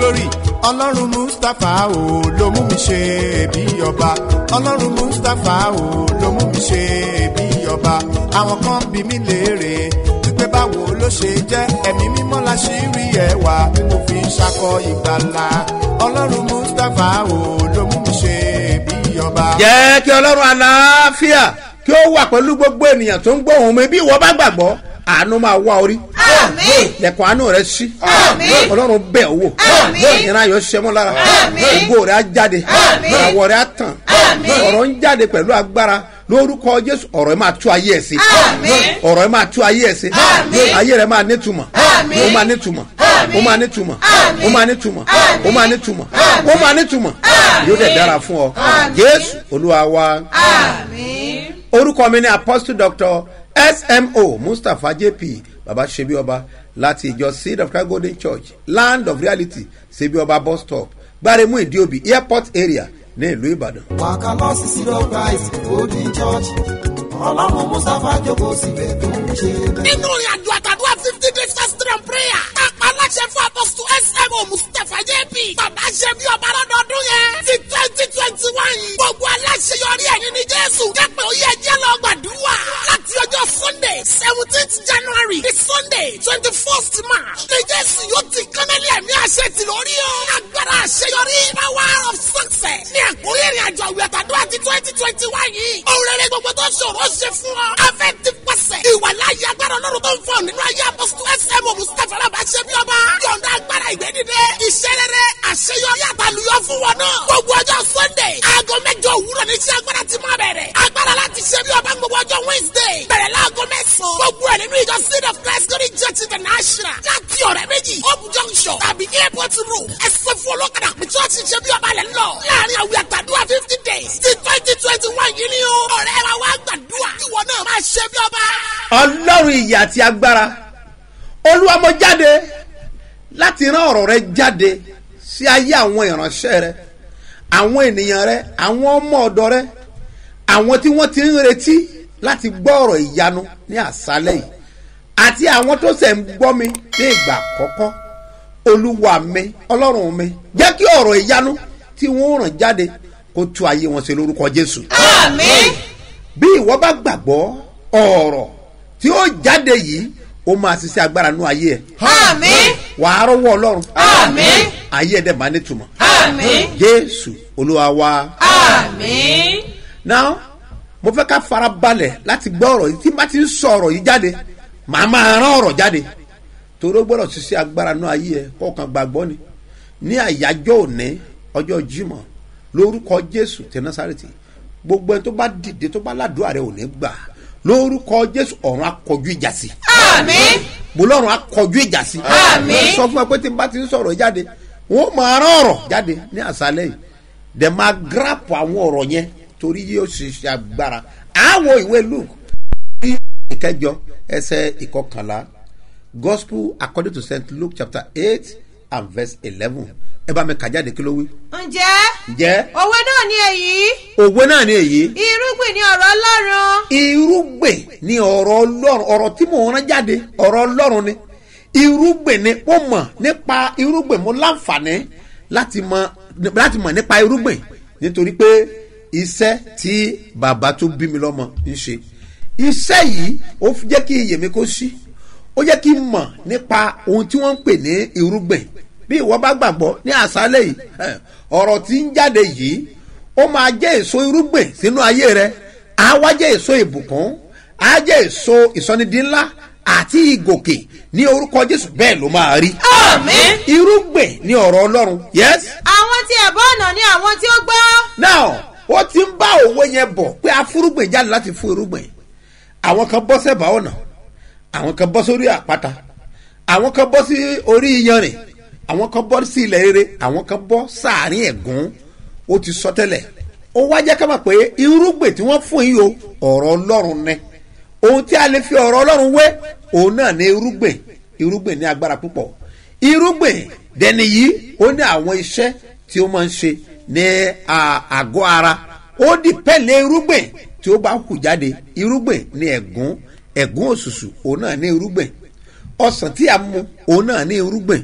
glory ọlọ́run mustapha o ló mú mi ṣe bí ọba ọlọ́run mustapha o ló mú mi ṣe bí ọba àwọn kan bí mi léèrè wípé báwo ló ṣe jẹ́ ẹ̀mí mímọ́ la ṣì rí ẹwà tí mo fi ń ṣakọ ìgbàlà ọlọ́run mustapha o ló mú mi ṣe bí ọba. jẹ́ kí ọlọ́run àlàáfíà kí ó wà pẹ̀lú gbogbo ènìyàn tó ń gbọ́ ohùn mi bí ìwọ bá gbàgbọ́ àánú máa wá orí Àmín. lẹ̀kùn àánú rẹ sí Àmín. ọlọ́run bẹ̀ ọ́ wò Àmín. ìran ayọ̀ ṣẹmọ́ lára Àmín. ògo rẹ á jáde Àmín. àwọ̀ rẹ á tàn Àmín. ọ̀rọ̀ ń jáde pẹ̀lú agbára lórúkọ jésù ọ̀rọ̀ ẹ máa tú ayé ẹ̀ sí Àmín. ọ̀rọ̀ ẹ máa tú ayé ẹ̀ sí Àmín. ayé rẹ máa nítumọ̀ Àmín. ó máa nítumọ̀ Àmín. ó máa nítumọ̀ Àmín. ó máa nítumọ̀ Àmín. ó máa nítumọ̀ Àmín. ó máa nítumọ̀ Àmín. yóò dẹ̀ dára fún ọ Àmín. jésù olúwa wa Àmín. orúkọ mi ni apostle doctor smo mustapha jp baba sebi ọba láti ìjọ seed of christ golden church land of reality sebi ọba bus stop gbaremu ìdíòbí airport area ní ìlú ìbàdàn. wàkà lọ sí sí lọ christ golden church ọlọ́run mustapha jókòó síbẹ̀ tó ń ṣe bẹ́ẹ̀. nínú ìrìn àjò àtàdúrà fifty days fasting and prayer. kápá aláṣẹ fún apọ́sítù smo mustapha jp. bàbá ṣe bí ọba lọ́dọọdún yẹn. ti twenty twenty one yìí. gbogbo aláṣẹ yọrí ẹ̀yìn ní jésù. jẹ́pẹ̀ ó yẹ jẹ́ lọ gbàdúrà. láti ọjọ́ sunday seventeenth january di sunday twenty first march. ní jésù yóò ti kánálí ẹ̀mí àṣẹ ti lórí o. agbára àṣeyọrí power of success. ní àkórí ìrìn àjò àwìn àtàdúrà ti twenty twenty one yìí. òun rere gbogbo tó ṣòro ṣe fún ọ. afẹ́ ti pàṣẹ. ìwà láyé agbára ọlọ́run tó ń fọ nínú ayé apọ́sítù smo mustapha alábà ṣe bí ọba. yọ̀ǹda agbára ìgbé dìde. iṣẹ́ rere àṣeyọrí àtàlùyọ fún wọn náà. gbogbo ọjọ́ sunday aago mẹ́jọ òwúrọ̀ ní iṣẹ́ agbára ti máa bẹ̀rẹ̀. agbára láti ṣe bí ọba gbogbo ọjọ́ wednesday. bẹ̀rẹ̀ láago mẹ́sàn-án. gbogbo ẹ̀ nínú ìjọ seed of christ glory church international. láti ọ̀rẹ́ méjì hope junction tàbí airport road. ẹsẹ̀ fún olókàdá pé church ṣe bí ọba lẹ̀ ń lọ. láàrin àwìn àtàdúrà fifty days ti twenty twenty one yìí ni o. ọ̀rẹ́ wa wá gbàdúrà. ìwọ náà máa ṣe bí ọba. ọlọ́run ìyè àti agbára olúwa mo jáde láti rán ọ̀rọ̀ rẹ jáde sí ayé àwọn ìránṣẹ́ rẹ àwọn ènìyàn rẹ àwọn ọmọ ọ̀dọ́ rẹ àwọn tí wọ́n ti ń retí láti gbọ́ ọ̀rọ̀ ìyanu ní àṣálẹ̀ yìí àti àwọn tó sẹ̀ ń gbọ́ mi ní ìgbà àkọ́kọ́ olúwa mi ọlọ́run mi jẹ́ kí ọ̀rọ̀ ìyanu tí wọ́n ràn jáde kó tú ayé wọn ṣe lórúkọ jésù Àmín. bí ìwọ bá gbàgbọ́ ọ̀rọ̀ tí ó jáde yìí ó máa ṣiṣẹ́ agbára nú ayé ẹ̀ Àmín. wàá rọ́wọ́ ọlọ́run Àmín. ayé ẹ̀ dẹ̀ máa nítumọ̀ Àmín. jésù olúwa wa. Àmín. now mo fẹ́ ká fara balẹ̀ láti gbọ́ ọ̀rọ̀ yìí tí n bá ti ń sọ ọ̀rọ̀ yìí jáde màá máa rán ọ̀rọ̀ jáde torí ó gbọ́dọ̀ ṣiṣẹ́ agbára nú ayé ẹ̀ kọ̀ọ̀kan gbàgbọ́ ni ní àyájọ́ òní ọjọ́ jímọ̀ lórúkọ jésù tẹ násàrètì gbogbo ẹni tó bá dìde tó bá ládùúgbò rẹ ò ní gbà lórúkọ jésù ọ̀run akọjú ìjà sí Àmín. mo lọ́run akọjú ìjà sí Àmín. Mo sọ fún ẹ pé tí n bá ti ń sọ̀rọ̀ jáde wọ́n máa rán ọ̀rọ̀ jáde ní àṣálẹ̀ yìí dẹ̀ máa gíràpù àwọn ọ̀rọ̀ yẹn torí yóò ṣe ṣe agbára àwọn ìwé luke ní ìkẹjọ ẹsẹ ìkọkànlá gospel according to st luke chapter eight and verse eleven ẹ bá mi kà jáde kí ló wí. Ǹjẹ́ ǹjẹ́ òwe náà ni èyí? òwe náà ni èyí Irúgbìn ni ọ̀rọ̀ Ọlọ́run. irúgbìn ni ọ̀rọ̀ ọlọ́run ọ̀rọ̀ tí mò ń rán jáde ọ̀rọ̀ ọlọ́run ni irúgbìn ni ó mọ̀ nípa irúgbìn mo láǹfààní láti mọ̀ láti mọ̀ nípa irúgbìn nítorí pé iṣẹ́ tí bàbá tó bí mi lọ́mọ ń ṣe iṣẹ́ yìí ó fi jẹ́ kí iyè mi kó sí ó jẹ́ kí n mọ̀ nípa ohun tí wọ́n ń pè ní irúgbìn bí ìwọ bá gbàgbọ́ ní àṣálẹ̀ yìí ẹ̀, ọ̀rọ̀ tí ń jáde yìí ó máa jẹ́ èso irúgbìn sínú ayé rẹ á wá jẹ́ èso ìbùkún á jẹ́ èso ìsọnidínlá àti ìgòkè ní orúkọ jésù bẹ́ẹ̀ ló máa rí. Àmín. irúgbìn ní ọ̀rọ̀ ọlọ́run yes Àwọn tí ẹ̀bọ́ ọ̀nà ni àwọn tí ó gbọ́. now ó ti ń bá òwe yẹn bọ̀ pé afúrúgbìn jáde láti fún irúgbìn àwọn kan bọ́ sẹ́bà ọ̀nà àwọn kan bọ́ sórí àpáta àwọn kan bọ́ sí orí iyanrìn àwọn kan bọ́ sí ilẹ̀ rere àwọn kan bọ́ sáàrin ẹ̀gún ó ti sọ tẹ́lẹ̀ ó wá jẹ́ ká mọ̀ pé irúgbìn tí wọ́n fún yìí o ọ̀rọ̀ ọlọ́run ni ohun tí a lè fi ọ̀rọ̀ ọlọ́run wé òun náà ní irúgbìn irúgbìn ní agbára púpọ̀ irúgbìn dẹni yìí ó ní àwọn iṣẹ́ tí ó máa ń ṣe ní à- àgọ́ ara ó di pẹ́lẹ́ irúgbìn tí ó bá hù jáde irúgbìn ní ẹ̀gún ẹ̀gún òṣùṣù òun náà ní irúgbìn ọsàn tí a mu òun náà ní irúgbìn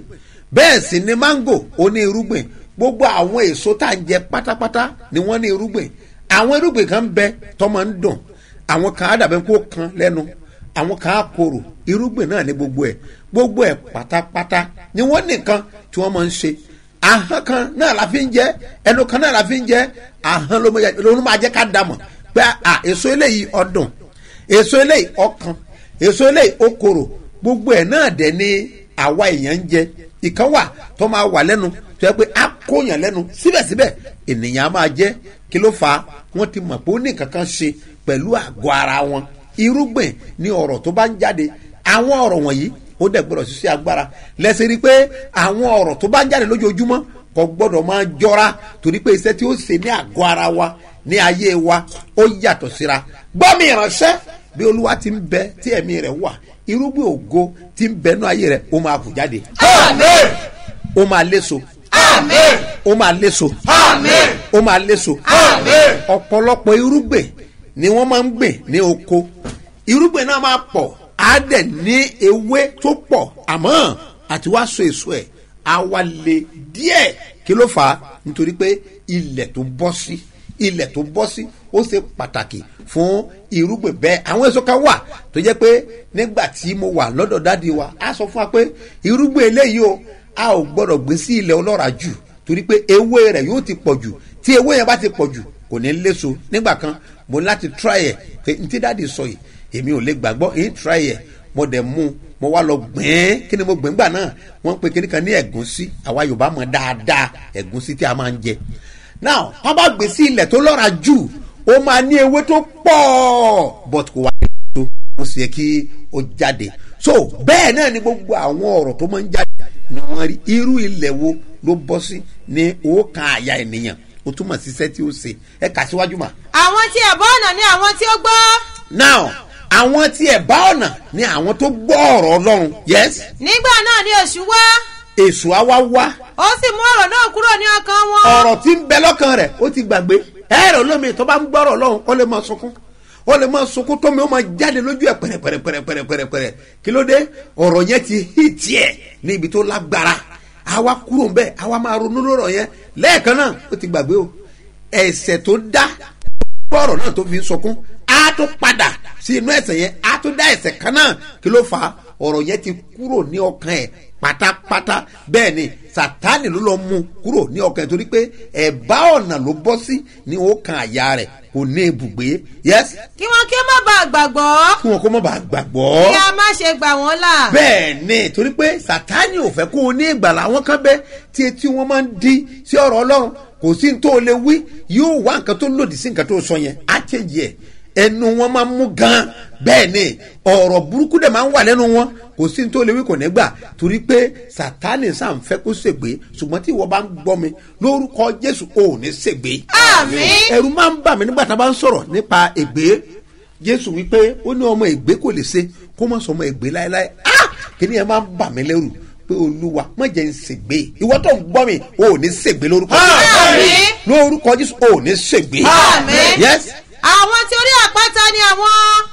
bẹ́ẹ̀ sì ni mango ó ní irúgbìn gbogbo àwọn èso tá à ń jẹ pátápátá ni wọ́n ní irúgbìn àwọn irúgbìn kan bẹ tó máa ń dùn àwọn kan á dàbẹ́ kó kan lẹ́nu àwọn kan á korò irúgbìn náà ní gbogbo ẹ̀ gbogbo ẹ̀ pátápátá ni wọ́n nìkan tí wọ́n máa ń ṣe ahọ́n kan náà la fi ń jẹ ẹnu kan náà la fi ń jẹ ahọ́n ló máa- ló máa jẹ́ ká dàmọ̀ pé à èso eléyìí ọdún èso eléyìí ọkàn èso eléyìí okòrò gbogbo ẹ̀ náà dẹ̀ ni àwa èèyàn ń jẹ ìkan wà tó máa wà lẹ́nu tó yẹ pé á kóyàn lẹ́nu síbẹ̀síbẹ̀ ènìyàn á máa jẹ́ kí ló fà á wọ́n ti mọ̀ pé ó ní nǹkan kan ṣe pẹ̀lú àgọ́ ara wọn irúgbìn ni ọ̀rọ̀ tó bá ń jáde àwọn ọ̀rọ̀ wọ̀nyí ó dẹ̀ gbọ́dọ̀ ṣiṣẹ́ agbára lẹ́sẹ̀ rí i pé àwọn ọ̀rọ̀ tó bá ń jáde lójoojúmọ́ kò gbọ́dọ̀ máa jọra torí pé iṣẹ́ tí ó ṣe ní àgọ́ ara wa ní ayé wa ó yàtọ̀ síra gbọ́ mi ìránṣẹ́ bí olúwa ti ń bẹ tí ẹ̀mí rẹ̀ wà irúgbìn ògo ti ń bẹ nú ayé rẹ̀ ó máa kù jáde Àmín. ó máa léso Àmín. ó máa léso Àmín. ó máa léso Àmín. ọ̀pọ̀lọpọ̀ irúgbìn ni wọ́n máa ń gbìn ní oko irúgbìn náà máa pọ̀ á dẹ̀ ní ewé tó pọ̀ àmọ́ àti wá so èso ẹ̀ á wá le díẹ̀ kí ló fà á nítorí pé ilẹ̀ tó bọ́ sí ilẹ̀ tó bọ́ sí ó ṣe pàtàkì fún irúgbìn bẹ́ẹ̀ àwọn èso kan wà tó jẹ́ pé nígbà tí mo wà lọ́dọ̀ dádì wa á sọ fún wa pé irúgbìn eléyìí o a ò gbọ́dọ̀ gbé sí ilẹ̀ ọlọ́ràá jù torí pé ewé rẹ̀ yóò ti pọ̀ jù tí ewé yẹn bá ti pọ̀ jù kò ní léso nígbà kan mo ní láti try ẹ̀ pé n tí dáàdi sọ yìí èmi ò lè gbàgbọ́ èyí try ẹ̀ mo dẹ̀ mú un mo wá lọ gbìn kí ni mo gbìn gbà náà wọ́n ń pe kíní kan ní ẹ̀gúnsí àwa yorùbá mọ̀ dáadáa ẹ̀gúnsí tí a máa ń jẹ now wọ́n bá gbé sí ilẹ̀ tó lọ́ra jù ó máa ní ewé tó pọ̀ but kò wá ní tó ó sì yẹ kí ó jáde so bẹ́ẹ̀ náà ni gbogbo àwọn ọ̀rọ̀ tó máa ń jáde ni wọ́n rí irú ilẹ̀ wo ló bọ́ sí ní òòkan àyà ènìyàn ó túmọ̀ sí iṣẹ́ tí ó ṣe ẹ kà síwájú mà. àwọn tí ẹ̀bọ́ ọ̀nà ni àwọn tí ó gbọ́. now àwọn tí ẹ̀ bá ọ̀nà ni àwọn tó gbọ́ ọ̀rọ̀ ọlọ́run yes nígbà náà ni èṣù wá èṣù á wá wá ó sì mú ọ̀rọ̀ náà kúrò ní ọkàn wọn. ọ̀rọ̀ tí ń bẹ lọ́kàn rẹ̀ ó ti gbàgbé ẹ̀rọ lómi tó bá ń gbọ́rọ̀ ọlọ́run ó lè máa sunkún ó lè máa sunkún tómi ó máa jáde lójú ẹ̀ pẹ̀rẹ̀pẹ̀rẹ̀pẹ̀rẹ̀pẹ̀rẹ̀pẹ̀rẹ̀ kí ló dé ọ̀rọ̀ yẹn ti hí tiẹ̀ ní ibi tó lágbára àwa kúrò ń bẹ̀ àwa máa ronú lọ́rọ̀ yẹn lẹ́ẹ̀kan náà ó ti gbàgbé o ẹ̀sẹ̀ tó dá bọ́ọ̀rọ̀ náà tó fi ń sunkún á tó padà sí inú ẹ̀sẹ̀ yẹn á tó dá ẹ̀sẹ̀ kan náà kí ló fà á ọ̀rọ̀ yẹn ti kúrò ní ọkàn ẹ̀ pátápátá bẹ́ẹ̀ ni sátánì ló lọ mú kúrò ní ọkàn ẹ̀ torí pé ẹ̀bá ọ̀nà ló bọ́ sí ní ọkàn àyà rẹ̀ kò ní ibùgbé yẹ́sì kí wọn kí ó má bàa gbàgbọ́ kí wọn kó má bàa gbàgbọ́ kí a má ṣe gbà wọ́n là. bẹ́ẹ̀ ni torí pé sátánì ò fẹ́ kó o ní ìgbàlà àwọn kan bẹ́ tí etí wọn máa ń di sí ọ̀rọ̀ ọlọ́run kò sí ní tó o lè wí yóò wá nǹkan tó lòdì sí nǹkan tó o sọ yẹn á chẹ́jì ẹ̀ ẹnu wọn máa ń mú gan bẹ́ẹ̀ ni ọ̀rọ̀ burúkú dẹ̀ máa ń wà lẹ́nu wọn kò sí ní tó o lè wí kò ní gbà torí pé sátánì sàn fẹ́ kó ṣègbè ṣùgbọ́n tí ìwọ bá ń gbọ́ mi lórúkọ jésù ò ní ṣègbè àmín. ẹ̀rù máa ń bà mí nígbà tá a bá ń sọ̀rọ̀ nípa ègbé jésù wípé ó ní ọmọ ègbé kò lè ṣe kó má sọ ọmọ ègbé láéláé ah kí ni ẹ máa ń bà mí lẹ́rù pé olúwa má jẹ́ ń ṣègbé ìwọ tó ń gbọ́ mi ò ní ṣègbé lórúkọ Àmín. lórúkọ jésù ò ní ṣègbé Àmín. yes àwọn tí orí àpáta ni àwọn.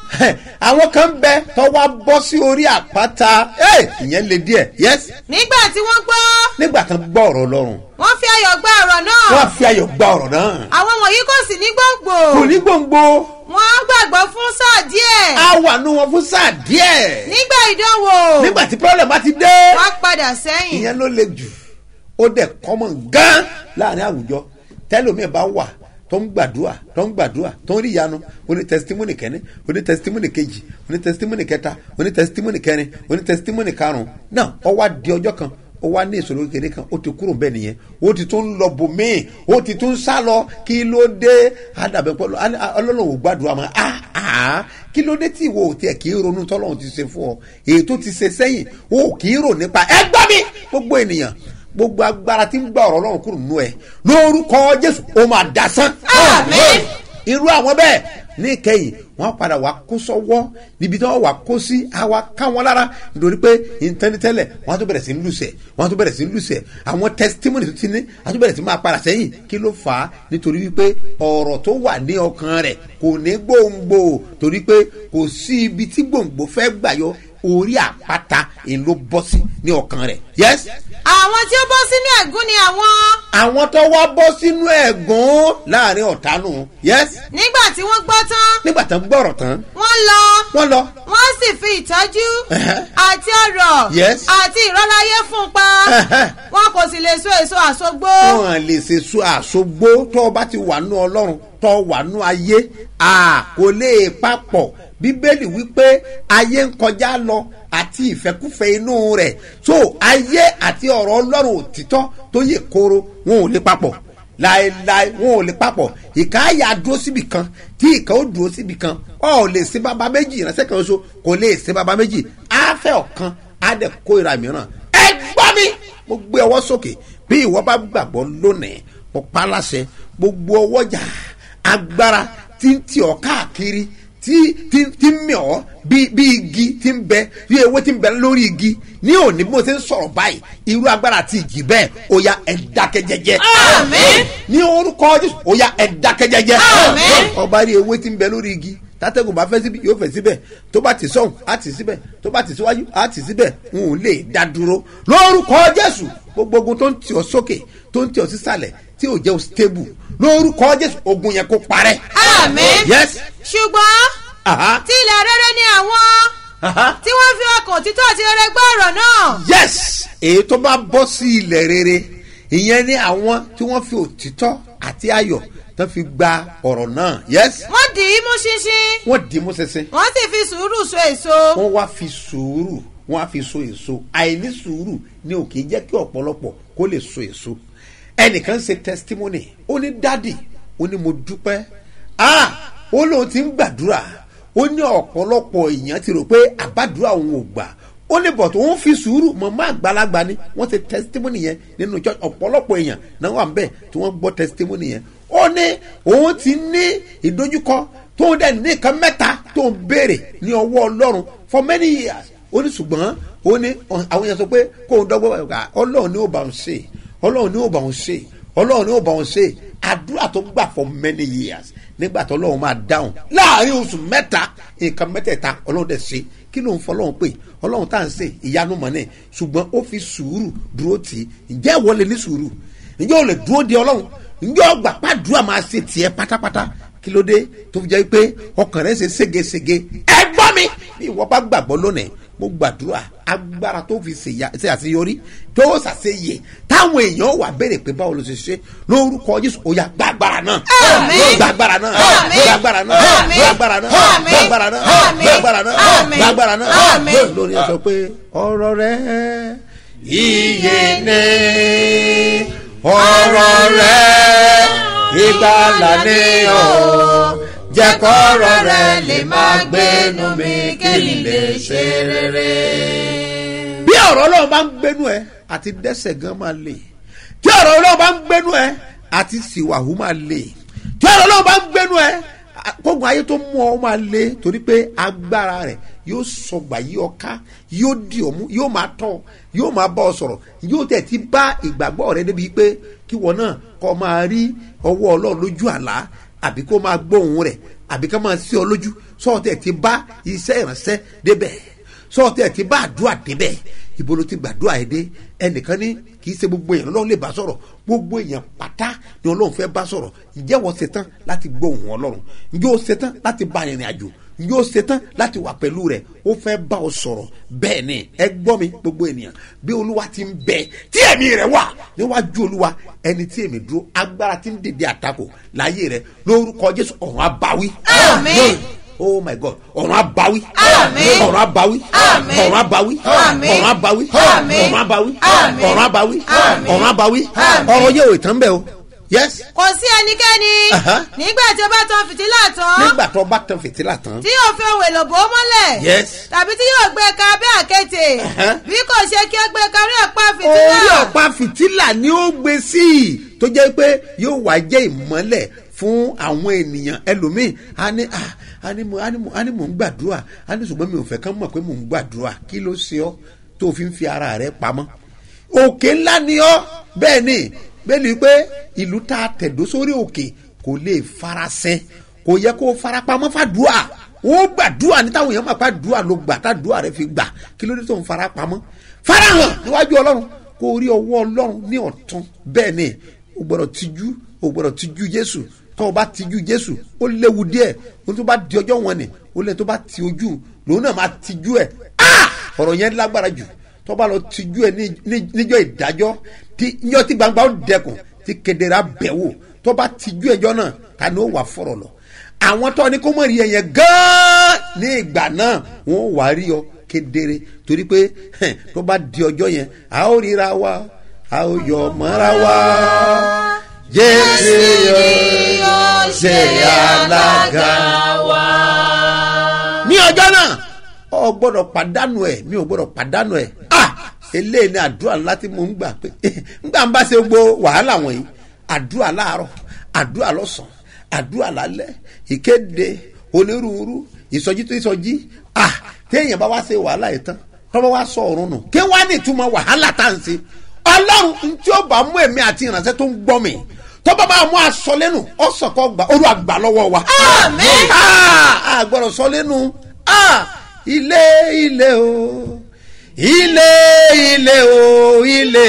àwọn kan bẹ tó wá bọ́ sí orí àpáta Eh, ìyẹn le díẹ̀ yes nígbà tí wọ́n gbọ́ nígbà kan gbọ́ ọ̀rọ̀ ọlọ́run wọ́n fi ayọ̀ gba ọ̀rọ̀ náà. wọ́n á fi ayọ̀ gba ọ̀rọ̀ náà àwọn wọ̀nyí kò sì ní gbòǹgbò. kò ní gbòǹgbò wọ́n gbàgbọ́ fún sáà díẹ̀. á wà nú wọn fún sáà díẹ̀ nígbà ìdánwò. nígbà tí problem bá ti dé. wọ́n padà sẹ́yìn. ìyẹn ló le jù ó dẹ̀ kọ́mọ̀ gan láàrin àwùjọ tẹ́lómi bá wà tó ń gbàdúrà tó ń gbàdúrà tó ń rí ìyanu ó ní testimony kẹ́ni ó ní testimony kejì ó ní testimony kẹta ó ní testimony kẹrin ó ní testimony karùn-ún náà ó wá di ọjọ́ kan ó wá ní ìṣòro kékeré kan ó ti kúrò bẹ́ẹ̀ nìyẹn ó ti tún lọ bòmíì ó ti tún sá lọ kí ló dé àdàbẹ̀ pẹ̀lú ọlọ́run ò gbàdúrà mọ́ ah ah kí ló dé tí ìwọ ò tiẹ̀ kì í ronú tọ́lọ́run ti ṣe fún ọ èyí tó ti ṣe sẹ́yìn ó kì í rò nípa ẹ gbọ́ mi gbogbo ènìyàn gbogbo agbára tí ń gba ọ̀rọ̀ ọlọ́run kúrò nínú ẹ lórúkọ jésù ó máa dasán. Àmín. irú àwọn bẹ́ẹ̀ ní ìkẹyìn wọ́n padà wá kó sọ́wọ́ níbi tí wọ́n wá kó sí àwa ká wọn lára nítorí pé ìtẹ́nitẹ́lẹ̀ wọ́n á tó bẹ̀rẹ̀ sí ń lùsẹ̀ wọ́n á tó bẹ̀rẹ̀ sí ń lùsẹ̀ àwọn testimony tó ti ní á tó bẹ̀rẹ̀ sí máa padà sẹ́yìn kí ló fà á nítorí wípé ọ̀rọ̀ tó wà ní ọkàn rẹ̀ kò ní gbòǹgbò torí pé kò sí ibi tí gbòǹgbò fẹ́ gbà yọ orí àpáta èyí ló bọ́ sí ní ọkàn rẹ̀ yes àwọn tí ó bọ́ sínú ẹ̀gún ni àwọn àwọn tó wá bọ́ sínú ẹ̀gún láàrin ọ̀tá nù yes nígbà tí wọ́n gbọ́ tán nígbà tán gbọ́rọ̀ tán wọ́n lọ wọ́n lọ wọ́n sì fi ìtọ́jú Ẹ̀hẹ́. àti ọ̀rọ̀ Yes. àti ìrọ́láyé fún un pa Ẹ̀hẹ́. wọn kò sì lè so èso àsogbó wọn lè ṣe so àṣogbó tó o bá ti wà nú ọlọ́run tó o wà nú ayé a kò lè papọ̀ bíbélì wípé ayé ń kọjá lọ àti ìfẹ́kúfẹ́ inú rẹ̀ so ayé àti ọ̀rọ̀ ọlọ́run òtítọ́ tó yẹ kóró wọn ò lè papọ̀ láéláé wọn ò lè papọ̀ ìka àyà dúró síbì kan tí ìka ó dúró síbì kan ọ ò lè ṣe bàbá méjì ìránṣẹ́ kan ṣoṣo kò lè ṣe bàbá méjì á fẹ́ ọ̀kan á dẹ̀ kó ìra mìíràn ẹ gbọ́ mi mo gbé ọwọ́ sókè bí ìwọ bá gbàgbọ́ lónìí mo pa á láṣẹ gbogbo ọwọ́jà agbára tí ń tì ọ́ káàkiri tí tí tí ń mì ọ́ bí bí igi tí ń bẹ bí ewé tí ń bẹ lórí igi ní òní bí mo ṣe ń sọ̀rọ̀ báyìí irú agbára àti ìjì bẹ́ẹ̀ ó ya ẹ̀ dákẹ́ jẹ́jẹ́. Àmín. ní orúkọ jésù ó ya ẹ̀ dákẹ́ jẹ́jẹ́. Àmín. ọba rí ewé tí ń bẹ lórí igi tátẹ́gùn bá fẹ́ síbi yóò fẹ́ síbẹ̀ tó bá ti sọ̀hún á ti síbẹ̀ tó bá ti síwájú á ti síbẹ̀ n ò lè dá dúró lórúkọ jésù gbogbo ogun tó ń tì ọ́ sókè tó ń tì ọ́ sísàlẹ̀ tí ò jẹ́ o stable lórúkọ jésù ogun yẹn kó parẹ́. Àmín. yes ṣùgbọ́n aha tí ilẹ̀ rere ni àwọn aha tí wọ́n fi ọkàn òtítọ́ àti rere gbọ́ ọ̀rọ̀ náà yes èyí tó bá bọ́ sí ilẹ̀ rere ìyẹn ni àwọn tí wọ́n fi òtítọ́ àti ayọ̀ tó fi gba ọ̀rọ̀ náà yes wọ́n dì í mú ṣinṣin wọ́n dì í mú ṣinṣin wọ́n sì fi sùúrù so èso wọ́n wá fi sùúrù wọ́n á fi so èso àìní sùúrù ni ò kì í jẹ́ kí ọ̀pọ̀lọpọ̀ kó lè so èso ẹnìkan ṣe testimony ó ní dádì ó ní mo dúpẹ́ ah ó lóun ti ń gbàdúrà ó ní ọ̀pọ̀lọpọ̀ èèyàn ti rò pé àbádúrà òun ò gbà ó ní bọ̀tò òun fi sùúrù mọ̀mọ́ àgbàlagbà ni wọ́n ṣe testimony yẹn nínú church ọ̀pọ̀lọpọ̀ èèyàn náà wà ń bẹ̀ tí wọ́n gbọ́ testimony yẹn ó ní òun ti ní ìdojúkọ tóun dẹ̀ ní nǹkan mẹ́ta tóun béèrè ní ọwọ́ ọlọ́run for many years ó ní ṣùgbọ́n ó ní àwọn èèyàn sọ pé kóun dọ́gbọ́n ọ̀gá ọlọ́run ní ò bá òun ṣe ọlọ́run ní ò bá òun ṣe ọlọ́run ní ò bá òun ṣe àdúrà tó gbà for many years nígbà tó ọlọ́run máa dáhùn láàrin oṣù mẹ́ta nǹkan mẹ́tẹ̀ẹ̀ta ọlọ́run dẹ̀ ṣe kí ló ń fọ ọlọ́run pé ọlọ́run tá à ń ṣe ìyanu mọ̀ náà ṣùgbọ́n ó fi sùúrù dúró tì í ǹjẹ́ ìwọ lè ní sùúrù ǹjẹ́ ò lè dúró de ọlọ́run ǹjẹ́ ọgbà pàdúrà máa ṣe tiẹ̀ pátápátá kí ló dé tó fi jẹ́ pé ọkàn rẹ̀ ṣe ségesège ẹ gbọ́ mi bí ìwọ bá gbàgbọ́ lónìí mo gbàdúrà agbára tó fi ṣe ya- ṣe àṣeyọrí tó ṣàṣeyẹ táwọn èèyàn wà béèrè pé báwo ló ṣe ṣe lórúkọ jésù ó yá gbàgbára náà Àmín. gbàgbára náà Àmín. gbàgbára náà Àmín. gbàgbára náà Àmín. gbàgbára náà Àmín. gbàgbára náà Àmín. gbàgbára náà Àmín. lórí ẹ sọ pé ọ̀rọ̀ rẹ iye ní ọ̀rọ̀ rẹ ìgbàlà ní ọ̀ jẹ́ kọ́rọ̀ rẹ lè máa gbénu mi kí n lè ṣe rere. bí ọ̀rọ̀ ọlọ́run bá ń gbénu ẹ àti dẹ́sẹ̀ gan máa lè tí ọ̀rọ̀ ọlọ́run bá ń gbénu ẹ àti sìwàhù máa lè tí ọ̀rọ̀ ọlọ́run bá ń gbénu ẹ kógun ayé tó mú ọ máa lé torí pé agbára rẹ yóò sọgbà yí ọ ká yóò di ọ mú yóò máa tọ yóò máa bá ọ sọ̀rọ̀ yóò tẹ̀ ti bá ìgbàgbọ́ rẹ débi pé kí wọn náà kọ́ máa rí ọwọ́ ọlọ́run lójú àlá àbí kó máa gbóhùn rẹ̀ àbí ká máa sí ọ lójú sọ́ọ̀tẹ̀ ti bá iṣẹ́ ìránṣẹ́ débẹ̀ sọ́ọ̀tẹ̀ ti bá àdúrà débẹ̀ ibo ló ti gbàdúrà yẹn dé ẹnìkan ní kì í ṣe gbogbo èèyàn lọ́run lè bá sọ̀rọ̀ gbogbo èèyàn pátá ni ọlọ́run fẹ́ bá sọ̀rọ̀ ǹjẹ́ wọ́n ṣetán láti gbóhùn ọlọ́run ǹjẹ́ ó ṣetán láti bá ìrìn àjò ǹjẹ́ ó ṣetán láti wà pẹ̀lú rẹ̀ ó fẹ́ bá ọ sọ̀rọ̀ bẹ́ẹ̀ ni ẹ gbọ́ mi gbogbo ènìyàn bí olúwa ti ń bẹ tí ẹ̀mí rẹ̀ wà níwájú olúwa ẹni tí èmi dúró agbára ti ń dèdè àtakò láyé rẹ̀ lórúkọ jésù ọ̀run abáwí. Àmín. oh my god ọ̀run abáwí. Àmín. ọ̀run abáwí. Àmín. ọ̀run abáwí. Àmín. ọ̀run abáwí. Àmín. ọ̀run abáwí. Àmín. ọ̀run abáwí. Àmín. ọ̀run abáwí. Àmín. ọ̀rọ̀ yẹ ò tán bẹ́ẹ̀ o yes kò sí ẹnikẹ́ni Aha. nígbà tí ó bá tan fìtílà tán nígbà tó bá tan fìtílà tán tí yóò fi ohun èlò bò ó mọ́lẹ̀ Yes. tàbí tí yóò gbé ka abẹ́ àkéte Aha. bí kò ṣe kí ó gbé ka orí ọ̀pá fìtílà orí ọ̀pá fìtílà ni ó gbé sí i tó jẹ́ pé yóò wá jẹ́ ìmọ́lẹ̀ fún àwọn ènìyàn ẹlòmíì a ní ah, a ní mo a ní mo a ní mo ń gbàdúrà a ní ṣùgbọ́n mi ò fẹ́ kán mọ̀ pé mo ń gbàdúrà kí ló ṣe ọ́ tó fi ń fi ara rẹ pamọ́ òkè ńlá ni ọ́ bẹ́ẹ̀ ni bẹ́ẹ̀ ni pé ìlú tá a tẹ̀dó sórí òkè kò lè farasin kò yẹ kó farapamọ́ fàdúrà ó gbàdúrà ní táwọn èèyàn máa pa dùà ló gbà tá dùà rẹ fi gbà kí ló dé tó ń fara pamọ́ farahàn níwájú ọlọ́run kó o rí ọwọ́ ọlọ́run ní ọ̀tún bẹ́ẹ̀ ni o gbọ́dọ̀ tijú o gbọ́dọ̀ tijú jésù tó o bá tijú jésù ó léwu díẹ̀ o tó bá di ọjọ́ wọn ni o lè tó bá ti ojú lòun náà máa tijú ẹ̀ ah ọ̀rọ̀ yẹn lágbára jù tó bá lọ tijú ẹ̀ ní- ní- níjọ́ ìdájọ́ tí níjọ́ tí gbangba ó dẹkùn tí kedere abẹ́wò tó bá tijú ẹjọ́ náà ta ni ó wà fọ̀rọ̀ lọ àwọn tó ní kó mọ̀ rí ẹ̀yẹ gan-an ní ìgbà náà wọ́n wà rí ọ kedere torí pé hẹn, tó bá di ọjọ́ yẹn a ó ríra wa a ó yọ mọ́ra wa jésù yóò ṣe alága ní ọjọ́ náà ọ gbọ́dọ̀ pàdánù ẹ̀ mi ò gbọ́dọ̀ pàdánù ẹ̀ ah eléyìí ni àdúrà ńlá tí mo ń gbà pé ńgbà ń bá ṣe gbogbo wàhálà wọ̀nyí àdúrà láàárọ̀ àdúrà lọ́sàn-án àdúrà lálẹ́ ìkéde onírúurú ìsọjí tó ìsọjí ah téèyàn bá wá ṣe wàhálà yìí tán tọ́wọ́ wá sọ ọ̀run nù kí wá ní ìtumọ̀ wàhálà tá à ń ṣe ọlọ́run tí ó bá mú èmi àti ìrànṣẹ́ tó ń gbọ́ mi tọ́ba bá mú aṣọ lẹ́nu ọ̀sán kọ́ gbà olú àgbà lọ́wọ́ wa. Àmín. Ah, a gbọ́dọ̀ sọ lẹ́nu ah, ilé ilé o ilé ilé o ilé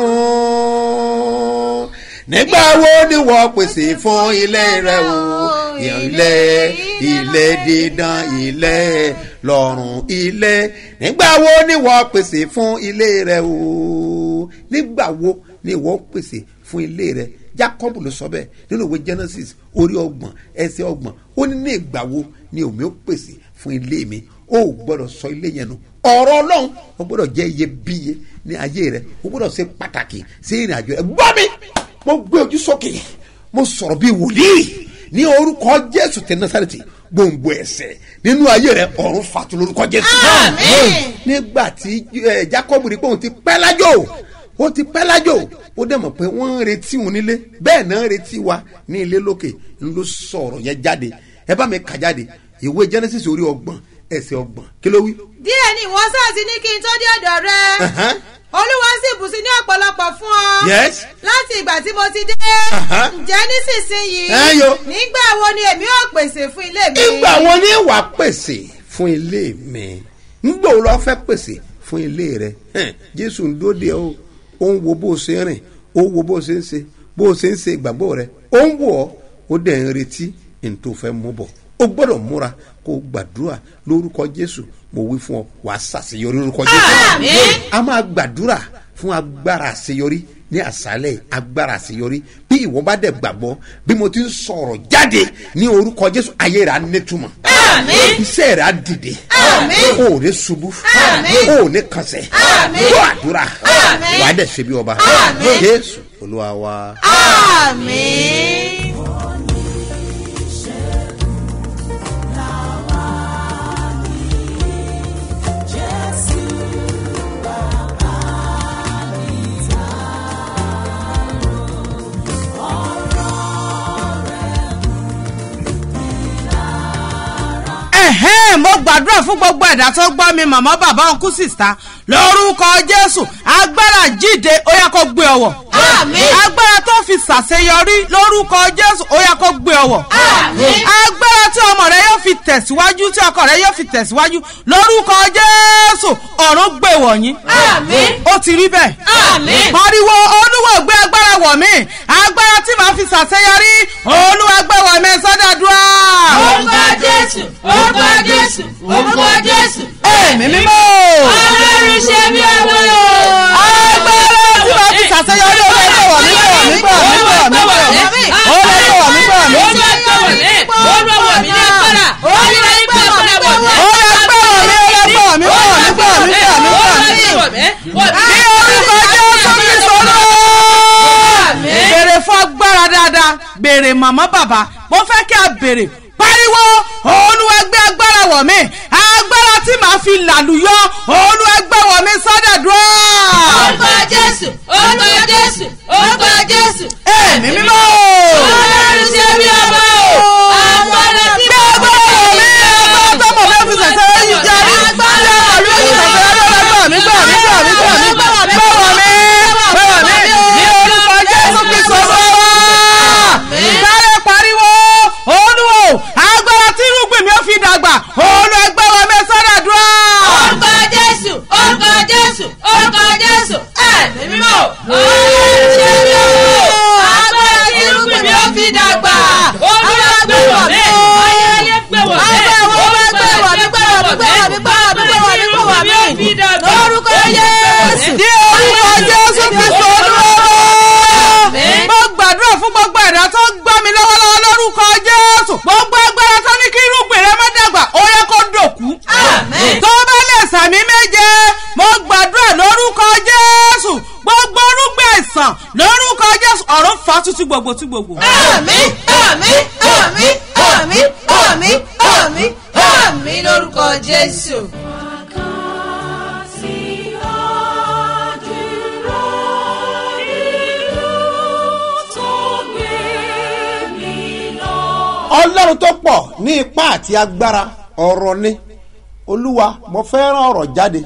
lọ́run nígbà wo ni wọ́n pèsè fún ilé rẹ o ilé ilé dídán ilé lọ́run ilé nígbà wo ni wọ́n pèsè fún ilé rẹ o nígbà wo ni wọ́n pèsè fún ilé rẹ jacob ló sọ bẹ́ẹ̀ nínú ìwé genesis orí ọgbọ̀n ẹsẹ̀ ọgbọ̀n ó ní ní ìgbà wo ni omi ó pèsè fún ilé mi ó gbọ́dọ̀ sọ ilé yẹn nù ọ̀rọ̀ ọlọ́run ó gbọ́dọ̀ jẹ́ iyebíye ní ayé rẹ ó gbọ́dọ̀ ṣe pàtàkì sí ìrìn àjò rẹ gbọ́ mi mo gbé ojú sókè mo sọ̀rọ̀ bíi wòlíì ní orúkọ jésù tẹ nasareti gbòǹgbò ẹsẹ̀ nínú ayé rẹ ọ̀run fàtú lórúkọ jésù. Àmín. nígbà tí eh, jacob rí pé òun ti pẹ́ lájò ó ti pẹ́ lájò ó dẹ̀ mọ̀ pé wọ́n ń retí òun nílé bẹ́ẹ̀ náà ń retí wa ní ilé lókè ń ló sọ̀rọ̀ yẹn jáde ẹ bá mi kà jáde ìwé genesis orí ọgbọ̀n ẹsẹ̀ ọgbọ̀n kí ló wí. díẹ̀ ni ìwọ sáà ti ní kí n tó dé ọ̀dọ̀ rẹ Ẹ̀hán. olúwa sì bù sí ní ọ̀pọ̀lọpọ̀ fún ọ Yes. láti ìgbà tí mo ti dé Aha. ǹjẹ́ nísinsìnyí Ẹ yo. nígbà wo ni èmi ò pèsè fún ilé mi ìgbà wo ni wàá pèsè fún ilé mi ńgbà wo lọ fẹ́ pèsè fún ilé rẹ Hẹ́n, jésù ń dóde o ó ń wo bó o ṣe ń rìn ó ń wo bó o ṣe ń ṣe bó o ṣe ń ṣe ìgbàgbọ́ rẹ ó ń wò ọ́ ó dẹ̀ ń retí ní tó fẹ́ mú bọ̀ ó gbọ́dọ̀ múra kó o gbàdúrà lórúkọ jésù mo wí fún ọ wàá ṣàṣeyọrí lórúkọ jésù Àmín. a máa gbàdúrà fún agbára àṣeyọrí ní àṣálẹ̀ agbára àṣeyọrí bí ìwọ bá dẹ̀ gbàgbọ́ bí mo ti ń sọ̀rọ̀ jáde ní orúkọ jésù ayé rẹ̀ á nítumọ̀ Àmín. iṣẹ́ rẹ̀ á dìde Àmín. o ò ní ṣubú Àmín. o ò ní kànṣẹ́ Àmín. gbọ́ àdúrà Àmín. wàá dẹ̀ ṣe bí ọba Àmín. jésù olúwa wa. àmín. ẹ̀hẹ́n mo gbàdúrà fún gbogbo ẹ̀dá tó gbọ́ mi màmá bàbá ọkú sìsá lórúkọ jésù agbára jíde ó yá kó gbé ọwọ́ Àmín. agbára tó fi ṣàṣeyọrí lórúkọ jésù ó yá kó gbé ọwọ́ Àmín. agbára tí ọmọ rẹ yóò fi tẹ̀síwájú tí ọkọ rẹ yóò fi tẹ̀síwájú lórúkọ jésù ọ̀run gbé wọ̀nyí Àmín. ó ti rí bẹ́ẹ̀ Àmín. pariwo olúwa gbé agbára wọ̀ mí agbára tí màá fi ṣàṣeyọrí olúwa gbé wọ̀ mí sọ́dọ̀dúrà. orúkọ jésù orúkọ jésù orúkọ jésù. ẹ̀mí mímọ́. ọlọ́run ṣe bí ọmọ o. agbára tí wọ́n fi ṣàṣeyọrí ó lè gbọ̀wọ̀ mí gbọ̀wọ̀ mí gbọ̀wọ̀ mí gbọ̀wọ̀ mí gbọ̀wọ̀ mí ó lè gbọ̀wọ̀ mí gbọ̀wọ̀ mí. ó lè gbọ̀wọ̀ mí ó lè gbọ̀wọ̀ mí ó lè gbọ̀wọ̀ mí ó lè gbọ̀wọ̀ mí gbọ̀wọ̀ mí gbọ̀wọ̀ mí gbọ̀wọ̀ mí. ní orúkọ jésù kristu olúwa. béèrè fún agbára dáadáa béèrè màmá bàbá mo fẹ́ kí a béèrè pariwo olúwa gbé agbára wọ̀ mí agbára tí màá fi làlùyọ olúwa gbé wọ̀ mí sọ́dọ̀dúrà. orúkọ jésù orúkọ jésù orúkọ jésù. ẹ̀mí mímọ́. ọlọ́run ṣe bí ọmọ o. àwọn ọ̀rẹ́ tí gbé agbára wọ̀ mí agbára tó mọ̀ fẹ́ fi ṣẹ̀ṣẹ̀ yìí jẹ́ rí Agbára gbé ọ̀rẹ́ fi ṣẹ̀ṣẹ̀ yìí gbà mí gbà mí gbà mí gbà mí gbà mí gbà wọ̀ mí gbà wọ̀ mí ní orúkọ jésù kristu olúwa. sáré pariwo olúwo agbára tí irúgbìn mi ò fi dàgbà gbogbo tú gbogbo. àmì àmì àmì àmì àmì àmì àmì lórúkọ jésù. ọlọ́run tó pọ̀ ní ipá àti agbára ọ̀rọ̀ ni olúwa mo fẹ́ràn ọ̀rọ̀ jáde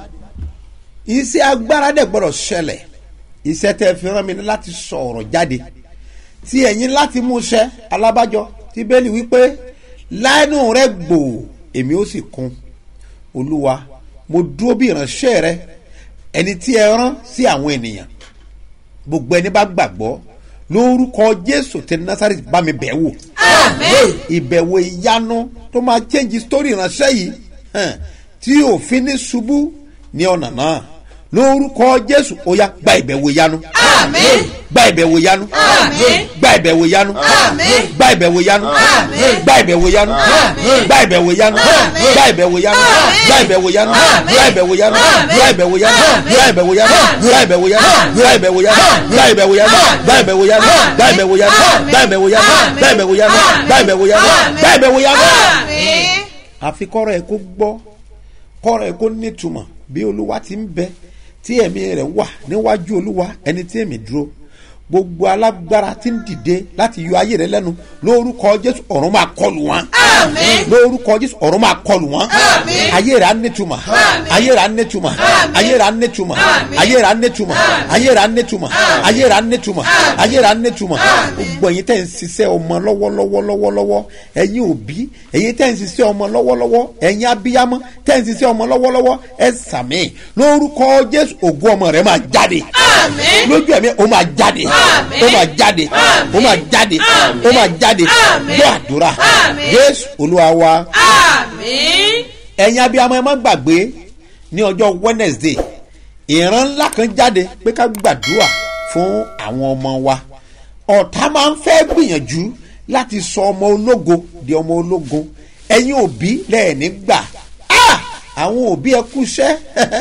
iṣẹ́ agbára dẹ̀ gbọ́dọ̀ ṣẹlẹ̀ iṣẹ́ tẹ́ fi rán mi ní láti sọ ọ̀rọ̀ jáde tí ẹ̀yin láti mú iṣẹ́ alábàjọ tí bẹ́ẹ̀lì wípé lánú rẹ gbòò èmi ó sì kún olúwa mo dúró bí ìránṣẹ́ rẹ ẹni tí ẹ rán sí àwọn ènìyàn gbogbo ẹni bá gbàgbọ́ lórúkọ jésù tẹ násàrẹ́tì bá mi bẹ̀ wò àmì ìbẹ̀wò ìyanu tó máa change story ìránṣẹ́ yìí hàn, tí òfin ní ṣubú ní ọ̀nà náà lórúkọ jésù ó yá gba ìbẹ̀wò ìyanu àmì gba ìbẹ̀wò ìyanu Àmín. gba ìbẹ̀wò ìyanu Àmín. gba ìbẹ̀wò ìyanu Àmín. gba ìbẹ̀wò ìyanu Àmín. gba ìbẹ̀wò ìyanu Àmín. gba ìbẹ̀wò ìyanu Àmín. gba ìbẹ̀wò ìyanu Àmín. gba ìbẹ̀wò ìyanu Àmín. gba ìbẹ̀wò ìyanu Àmín. gba ìbẹ̀wò ìyanu Àmín. gba ìbẹ̀wò ìyanu Àmín. gba ìbẹ̀wò ìyanu Àmín. gba ìbẹ̀wò ìyanu Àmín. gba ìbẹ̀wò ìyanu Àmín. gba ìbẹ̀wò ìyanu Àmín. gba ìbẹ̀wò ìyanu Àmín. gba ìbẹ̀wò ìyanu Àmín. gba ìbẹ̀wò ìyanu Àmín. gba ìbẹ̀wò ìyanu àmì. àfi kọ́rọ̀ ẹ̀ kó gbọ́ kọ́rọ̀ ẹ̀ kó nítumọ̀ bí olúwa ti ń bẹ tí ẹ̀mí rẹ̀ wà níwájú olúwa ẹni tí èmi dúró gbogbo alágbára tí ń dìde láti yọ ayé rẹ lẹ́nu lórúkọ jésù ọ̀run máa kọlù wọn Àmín. lórúkọ jésù ọ̀run máa kọlù wọn Àmín. ayé rẹ̀ á nítumọ̀ Àmín. ayé rẹ̀ á nítumọ̀ Àmín. ayé rẹ̀ á nítumọ̀ Àmín. ayé rẹ̀ á nítumọ̀ Àmín. ayé rẹ̀ á nítumọ̀ Àmín. ayé rẹ̀ á nítumọ̀ Àmín. ayé rẹ̀ á nítumọ̀ Àmín. gbogbo ẹ̀yin tẹ́ ń ṣiṣẹ́ ọmọ lọ́wọ́lọ́wọ́ lọ́wọ́lọ́wọ́ ẹ̀yin òbí ẹ̀yin tẹ́ ń ṣiṣẹ́ ọmọ lọ́wọ́lọ́wọ́ ẹ̀yin abiyamọ tẹ́ ń ṣiṣẹ́ ọmọ lọ́wọ́lọ́wọ́ ẹ sàmì lórúkọ jésù ògùn ọmọ rẹ máa jáde Àmín. lójú ẹ̀mí ó máa jáde Àmín. ó máa jáde Àmín. ó máa jáde Àmín. ó máa jáde Àmín. gbọ́ àdúrà Àmín. jésù olúwa wa àmì. ẹ̀yin abiyamọ ẹ má gbàgbé ní ọjọ́ wednesday ìran ńlá kan jáde pé ká gbàdúrà fún àwọn ọmọ wa ọ̀tá máa ń fẹ́ gbìyànjú láti sọ ọmọ ológo di ọmọ ológo ẹ̀yin òbí lẹ́ẹ̀ní gbà Ah! àwọn òbí ẹ kú iṣẹ́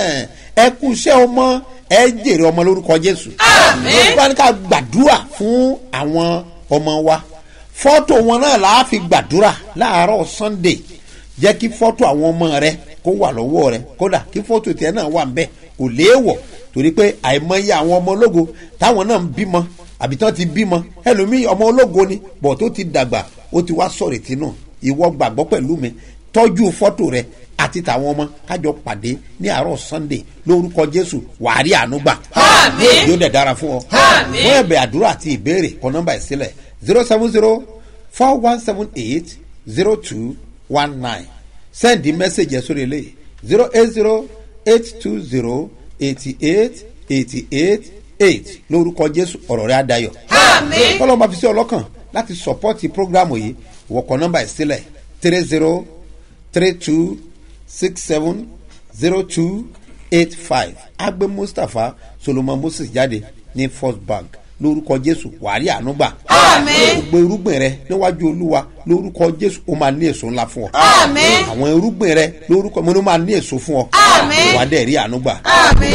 ẹ kú iṣẹ́ ọmọ ẹ jèrè ọmọ lórúkọ jésù Àmín. wọ́n ní ká gbàdúrà fún àwọn ọmọ wa fọ́tò wọn náà là á fi gbàdúrà láàárọ̀ sunday jẹ́ kí fọ́tò àwọn ọmọ rẹ kó wà lọ́wọ́ rẹ kódà kí fọ́tò tiẹ̀ náà wà nbẹ kò léèwọ̀ torí pé àìmọye àwọn ọmọ ológo táwọn náà ń bímọ àbí tán ti bímọ ẹlòmíì ọmọ ológo ni bọ̀ tó ti dàgbà ó ti wá sọ̀rọ̀ ìtinú ìwọ gbàgbọ́ pẹ̀lú mi tọ́jú fọ́tò rẹ àti tàwọn ọmọ kájọ pàdé ní àárọ̀ sunday lórúkọ jésù wàárí ànúgbà Àmín. yóò dẹ̀ dára fún ọ Àmín. fún ẹ̀bẹ̀ àdúrà àti ìbéèrè kọ nọ́mbà ẹ̀ sílẹ̀ zero seven zero four one seven eight zero two one nine sẹ́ndì mẹ́sẹ̀gì ẹ̀ sórí eléyìí zero eight zero eight two zero eighty eight eighty eight eight lórúkọ jésù ọ̀rọ̀ rẹ̀ adayọ̀ Àmín. kọ́lọ́ máa fi sí ọlọ́kàn láti sọ́pọ́tì prógrámù yìí wọ̀kọ̀ nọ́mbà ẹ̀ sílẹ̀ three zero three two six seven zero two eight five agbe mustapha solomon moses jáde ní first bank lórúkọ jésù wàrí ànúgbà Àmín. gbogbo irúgbìn rẹ níwájú olúwa lórúkọ jésù ó máa ní èso ńlá fún ọ Àmín. àwọn irúgbìn rẹ lórúkọ mo ní ó máa ní èso fún ọ Àmín. wà á dẹ̀ rí ànúgbà àmì.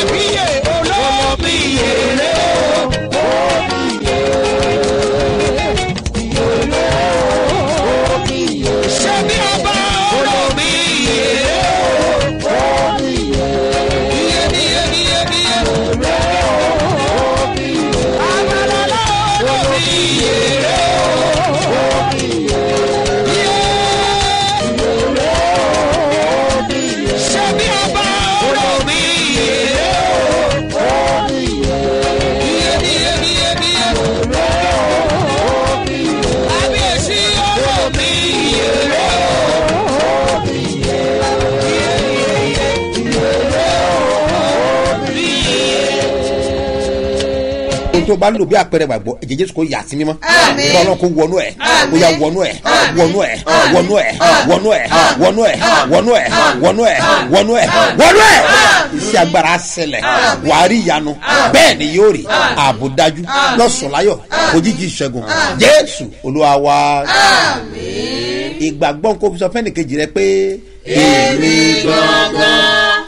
ohun tó bá ń lò bí àpẹẹrẹ gbàgbọ́ ẹ̀jẹ̀ jésù kò yà sí mímọ́ Àmín. kí ọlọ́run kò wọnú ẹ̀ kó yà wọnú ẹ̀ wọnú ẹ̀ wọnú ẹ̀ wọnú ẹ̀ wọnú ẹ̀ wọnú ẹ̀ wọnú ẹ̀ wọnú ẹ̀ wọnú ẹ̀ iṣẹ́ agbára ṣẹlẹ̀ wàá rí ìyanu bẹ́ẹ̀ ni yóò rí ààbò dájú lọ́sọ̀láyọ̀ òjijì ìṣẹ́gun jésù olúwa wa ìgbàgbọ́ nǹkó fi sọ fẹ́ni kejì rẹ pé èmi gangan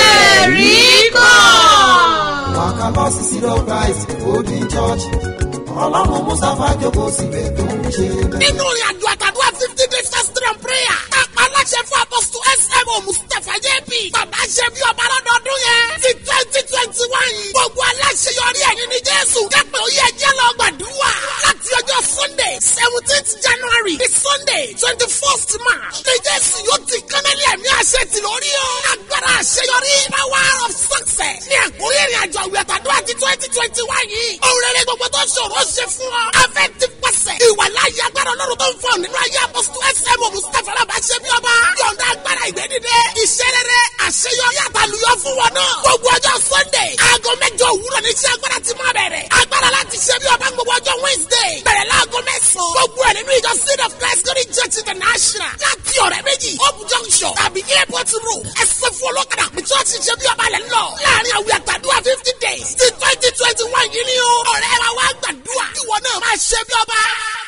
lẹ́ẹ̀rí rí kàn. Waka lọ sí Zero Christ Holding Church. ọlọ́run mustapha jókòó síbẹ̀ tó ń ṣe bẹ́ẹ̀. nínú ìrìn àjò àtàdúrà fifty days fasting and prayer. kápá aláṣẹ fún apọ́sítù smo mustapha jp. bàbá ṣe bí ọba lọ́dọọdún yẹn. ti twenty twenty one yìí. gbogbo aláṣeyọrí ẹ̀yìn ní jésù. jápẹ́ oyè ẹjẹ́ lọ gbàdúrà. láti ọjọ́ sunday seventeenth january di sunday twenty first march. ní jésù yóò ti kánálì ẹ̀mí àṣẹ ti lórí o. agbára àṣeyọrí power of success. ní àkórí ìrìn àjò àwìn àtàdúrà ti twenty twenty one yìí. òun rere gbogbo tó ṣòro ṣe fún ọ. afẹ́ ti pàṣẹ. ìwàláyé agbára ọlọ́run tó ń fọ nínú ayé apọ́sítù smo mustapha alábàáṣe bí ọba. yọ̀ǹda agbára ìgbẹ́dídé. iṣẹ́ rere àṣeyọrí àtàlùyọ fún wọn náà. gbogbo ọjọ́ sunday aago mẹ́jọ òwúrọ̀ ní iṣẹ́ agbára ti máa bẹ̀rẹ̀. agbára láti ṣe bí ọba gbogbo ọjọ́ wednesday. bẹ̀rẹ̀ láago mẹ́sàn-án. gbogbo ẹ̀ nínú ìjọ seed of christ glory church international. láti ọ̀rẹ́ méjì hope junction tàbí airport road. ẹsẹ̀ fún olókàdá pé church ṣe bí ọba lẹ̀ ń lọ. láàrin àwìn àtàdúrà fifty days ti twenty twenty one yìí ni o. ọ̀rẹ́ wa wá gbàdúrà. ìwọ náà máa ṣe bí ọba.